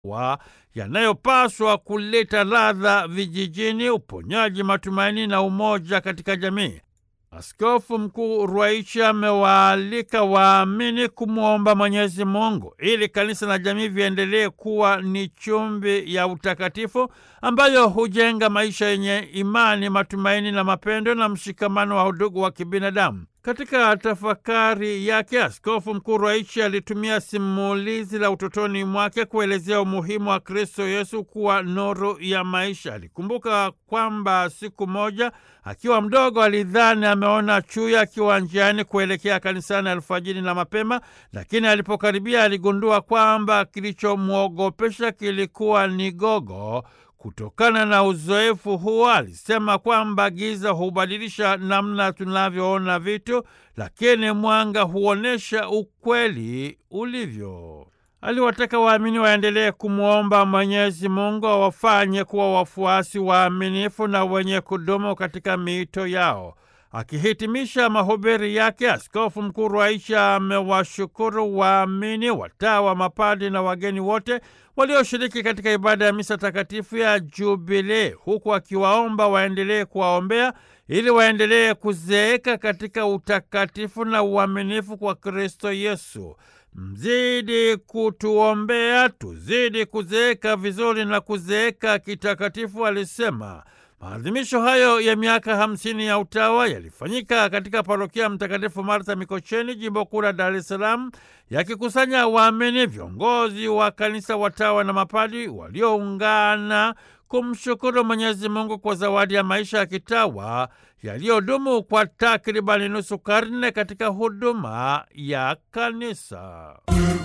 wa yanayopaswa kuleta ladha vijijini, uponyaji, matumaini na umoja katika jamii. Askofu Mkuu Ruwaichi amewaalika waamini kumwomba Mwenyezi Mungu ili kanisa na jamii viendelee kuwa ni chumvi ya utakatifu ambayo hujenga maisha yenye imani, matumaini na mapendo na mshikamano wa udugu wa kibinadamu. Katika tafakari yake, Askofu Mkuu Ruwaichi alitumia simulizi la utotoni mwake kuelezea umuhimu wa Kristo Yesu kuwa nuru ya maisha. Alikumbuka kwamba siku moja akiwa mdogo alidhani ameona chui akiwa njiani kuelekea kanisani alfajiri na mapema, lakini alipokaribia aligundua kwamba kilichomwogopesha kilikuwa ni gogo. Kutokana na uzoefu huo, alisema kwamba giza hubadilisha namna tunavyoona vitu, lakini mwanga huonyesha ukweli ulivyo. Aliwataka waamini waendelee kumwomba Mwenyezi Mungu awafanye kuwa wafuasi waaminifu na wenye kudumu katika miito yao. Akihitimisha mahubiri yake, Askofu Mkuu Ruwaichi amewashukuru waamini, watawa, mapadi na wageni wote walioshiriki katika ibada ya misa takatifu ya Jubilee, huku akiwaomba waendelee kuwaombea ili waendelee kuzeeka katika utakatifu na uaminifu kwa Kristo Yesu. Mzidi kutuombea tuzidi kuzeeka vizuri na kuzeeka kitakatifu, alisema. Maadhimisho hayo ya miaka hamsini ya utawa yalifanyika katika parokia Mtakatifu Martha Mikocheni, jimbo kuu la Dar es Salaam, yakikusanya waamini, viongozi wa kanisa, watawa na mapadi walioungana kumshukuru Mwenyezi Mungu kwa zawadi ya maisha ya kitawa yaliyodumu kwa takribani nusu karne katika huduma ya kanisa.